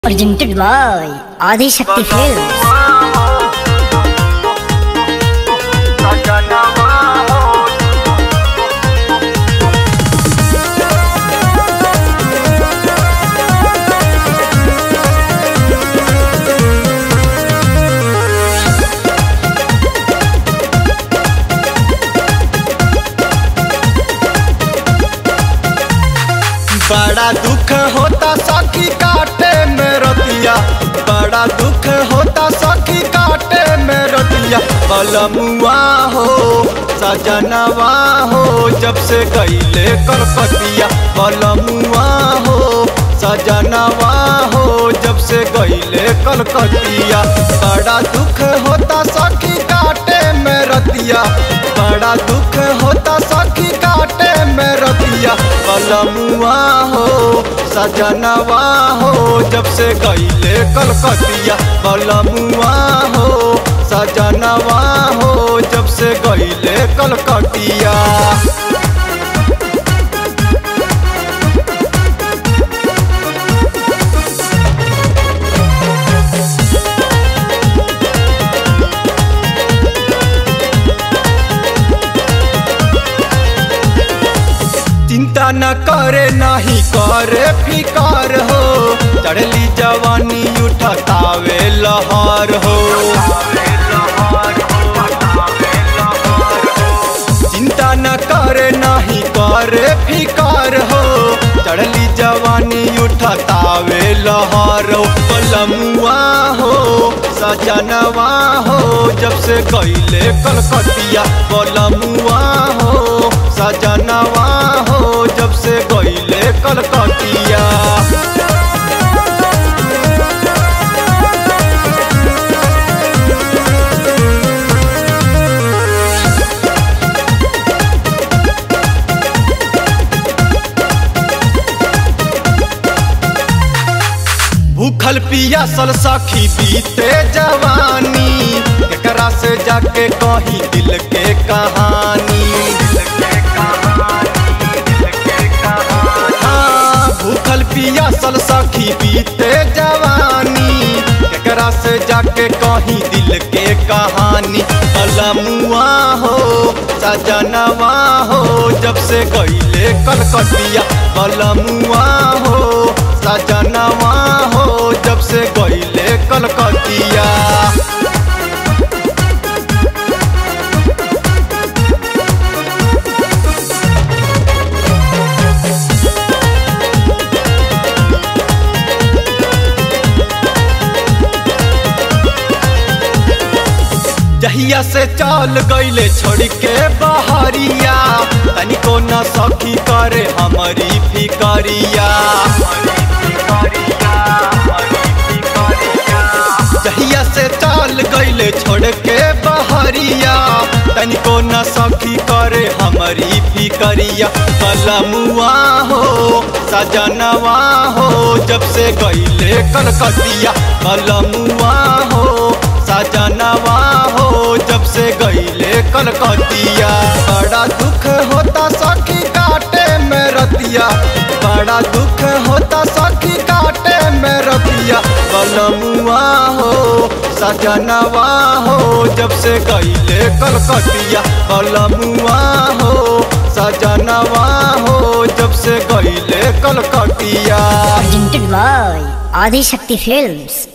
Presented by Adi Shakti Films. बड़ा दुख होता सखी काटे में रतिया बड़ा दुख होता सखी काटे में रतिया बलमुआ हो सजनवा हो जब से गईले करपतिया बलमुआ हो सजनवा हो जब से गईले कलकतिया बड़ा दुख होता सखी काटे में रतिया बड़ा दुख होता सखी काटे में रतिया बलमुआ हो सजनवा हो जब से गईले कलकतिया बलमुआ हो सजनवा हो जब से गईले कलकतिया चिंता न करे नहीं करे फिकार हो चढ़ली जवानी उठतावे लहर हो चिंता न करे नहीं करे फिकार हो चढ़ली जवानी उठतावे लहर हो पलमुआ हो सजनवा हो जब से गईले कलकतिया पलमुआ हो सजनवा हो जब से गईले कलकतिया भूखल पियासल सखी बीते जवानी एकरा से जाके कही दिल के कहानी हाँ, भूखल पियासल सखी बीते जवानी एकरा से जाके कही दिल के कहानी अलमुआ हो सजनवा हो जब से गईले कलकतिया बलमुआ हो सजनवा हो जब से गईले कलकतिया जहिया से चल गईले छोड़ के बहरिया तनिको न सखी करे हमारी फिकरिया जहिया से चल गईले छोड़ के बहरिया तनिको न सखी करे हमारी फिकरिया कलमुआ हो सजनवा हो जब से गईले कलकतिया कलमुआ हो सजनवा हो जब से गईले कलकतिया बड़ा दुख होता सखी काटे में रतिया बड़ा दुख होता सखी काटे में रतिया बलमुआ हो सजनवा हो जब से गईले कलकतिया बलमुआ हो सजनवा हो जब से गईले कलकतिया Presented by Adi Shakti Films.